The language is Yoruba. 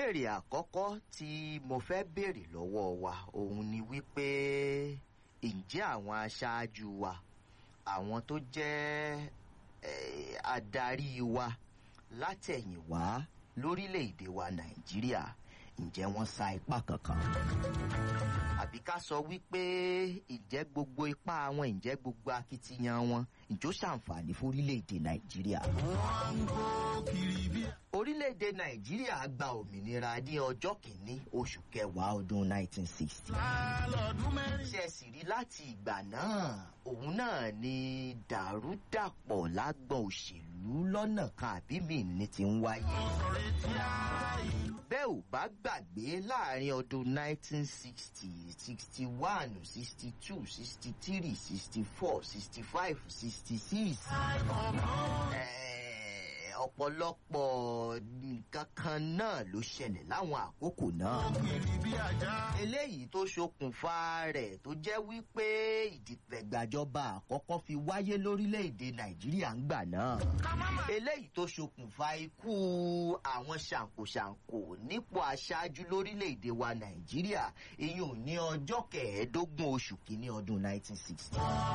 ìbéèrè àkọ́kọ́ tí mo fẹ́ béèrè lọ́wọ́ wa òun ni wípé ǹjẹ́ àwọn aṣáájú wa àwọn tó jẹ́ eh, adarí wa látẹ̀yìnwá lórílẹ̀‐èdè wa nàìjíríà ǹjẹ́ wọ́n sa ipá kankan àbí ká sọ wípé ǹjẹ́ gbogbo ipá wọn ǹjẹ́ gbogbo akitiyan wọn ǹjọ́ ṣàǹfààní fórílẹ̀‐èdè nàìjíríà orílẹ̀-èdè nàìjíríà gba òmìnira ní ọjọ́ kìíní oṣù kẹwàá ọdún 1960. ṣe sì rí láti ìgbà náà òun náà ni dàrúdàpọ̀ lágbọ̀n òṣèlú lọ́nà kan àbí míì ní ti ń wáyé. bẹ́ẹ̀ ò bá gbàgbé láàrin ọdún 1960 61 62 63 64 65 66. Eh, ọ̀pọ̀lọpọ̀ nǹkan kan náà ló ṣẹlẹ̀ láwọn àkókò náà. eléyìí tó ṣokùnfà rẹ̀ tó jẹ́ wípé ìdìtẹ̀gbàjọba àkọ́kọ́ fi wáyé lórílẹ̀‐èdè nàìjíríà ń gbà náà. eléyìí tó ṣokùnfà ikú àwọn ṣàǹkóṣàǹkó nípò aṣáájú lórílẹ̀‐èdè wa nàìjíríà ìyún ní ọjọ́ kẹẹ̀ẹ́dógún oṣù kínní ọdún 1960.